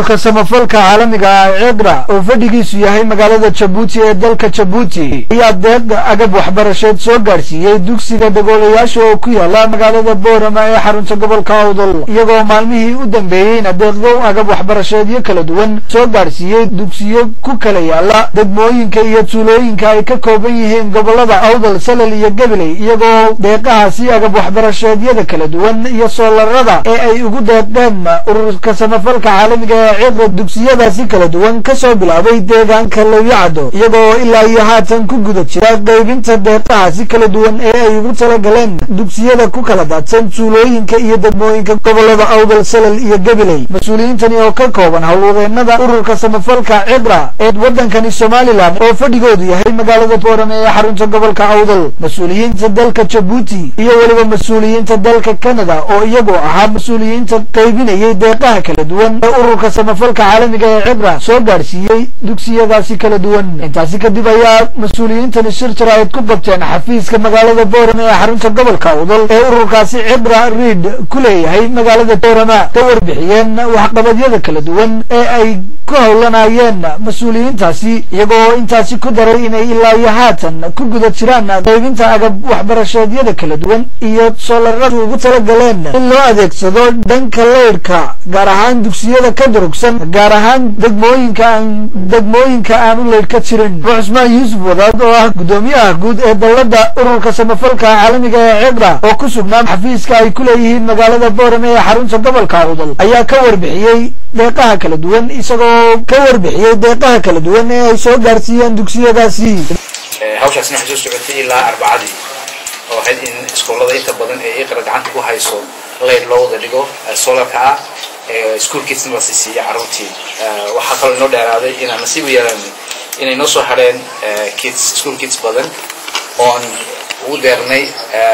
ururka samafalka caalamiga ah ceedra oo fadhigiisu yahay magaalada jabuuti ee dalka jabuuti ayaa deeq agab waxbarasheed soo gaadhsiiyey dugsiga dagoolayaasha oo ku yaala magaalada boorama ee xarunta gobolka awdal iyagoo maalmihii u dambeeyeyna deeqdo agab waxbarasheedyo kala duwan soo gaadhsiiyey dugsiyo ku kala yaala degmooyinka iyo tuulooyinka ay ka kooban yihiin gobolada awdal salal iyo gabiley iyagoo deeqahaasi agab waxbarasheedyada kala duwan iyo soolarada ee ay ugu deeqdeen ururka samafalka caalamiga ee ceedra dugsiyadaasi kala duwan kasoo bilaabay deegaanka lawyacado iyagoo ilaa iyo haatan ku guda jira qaybinta deeqahaasi kala duwan ee ay ugu talagaleen dugsiyada ku kala daadsan tuulooyinka iyo degmooyinka gobolada awdal salal iyo gabiley mas-uuliyiintani oo ka kooban howlwadeenada ururka samafalka cedra ee waddankani somalilan oo fadhigoodu yahay magaalada boorame ee xarunta gobolka awdal mas-uuliyiinta dalka jabuuti iyo weliba mas-uuliyiinta dalka canada oo iyagoo ahaa mas-uuliyiinta qaybinayay deeqaha kala duwan ee ururka samafalka caalamiga ee cibra soo gaadhsiiyey dugsiyadaasi kala duwan intaasi kadib ayaa mas-uuliyiintani shir jaraa'id ku qabteen xafiiska magaalada boorame ee xarunta gobolka awdal ee ururkaasi cibra riid ku leeyahay magaalada boorama ka warbixiyeen waxqabadyada kala duwan ee ay ku howlanayeen mas-uuliyiintaasi iyagoo intaasi ku daray inay ilaa iyo haatan ku guda jiraan qaybinta agab waxbarasheedyada kala duwan iyo soolarada ugu talagaleen in loo adeegsado dhanka leyrhka gaar ahaan dugsiyada ka durugsan gaar ahaan degmooyinka aan degmooyinka aan u leydh ka jirin abu cusmaan yuusuf wadaad oo ah guddoomiyaha guud ee dowladda ururka samafalka caalamiga ee cedra oo ku sugnaa xafiiska ay ku leeyihiin magaalada boorame ee xarunta gobolka awdal ayaa ka warbixiyey deeqaha kala duwan isagoo ka warbixiyey deeqaha kala duwan ee ay soo gaarsiiyeen dugsiyadaasi hawshaasna waxay soo socotay ilaa arbacadii oo ahayd in iskoolada inta badan ee iqra gacanta ku hayso leyd loo wada dhigo solarka ah school kidsna la siisiiya carruurtii waxaa kaloo inoo dheeraaday inaan nasiib u yeelan inay noo soo hadheen kids school kids badan oon ugu deernay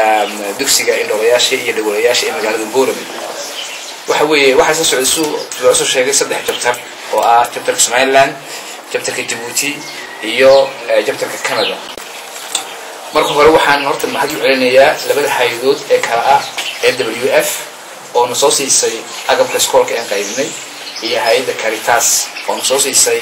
dugsiga indhoolayaasha iyo dhagoolayaasha ee magaalada boorame waxa weeye waxaa soo socday su loo soo sheegay saddex jabtar oo ah jabtarka somaliland jabtarka jabuuti iyo jabtarka canada marka hore waxaan horta mahad u celinayaa labada hay-adood ee kala ah ee w f oo na soo siisay agabka iskoolka aan qaybinay iyo hay-adda caritas oo na soo siisay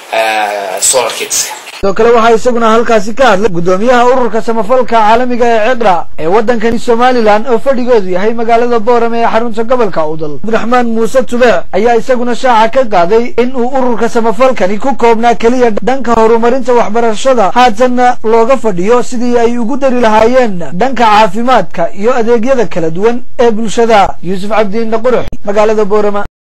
solar kitska sidoo kale waxaa isaguna halkaasi ka hadlay guddoomiyaha ururka samafalka caalamiga ee cedra ee waddankani somalilan oo fadhigoodu yahay magaalada boorame ee xarunta gobolka awdal abdiraxmaan muuse tubeec ayaa isaguna shaaca ka qaaday in uu ururka samafalkani ku koobnaa keliya dhanka horumarinta waxbarashada haatanna looga fadhiyo sidii ay ugu dari lahaayeen dhanka caafimaadka iyo adeegyada kala duwan ee bulshada yuusuf cabdiinna qurux magaalada boorama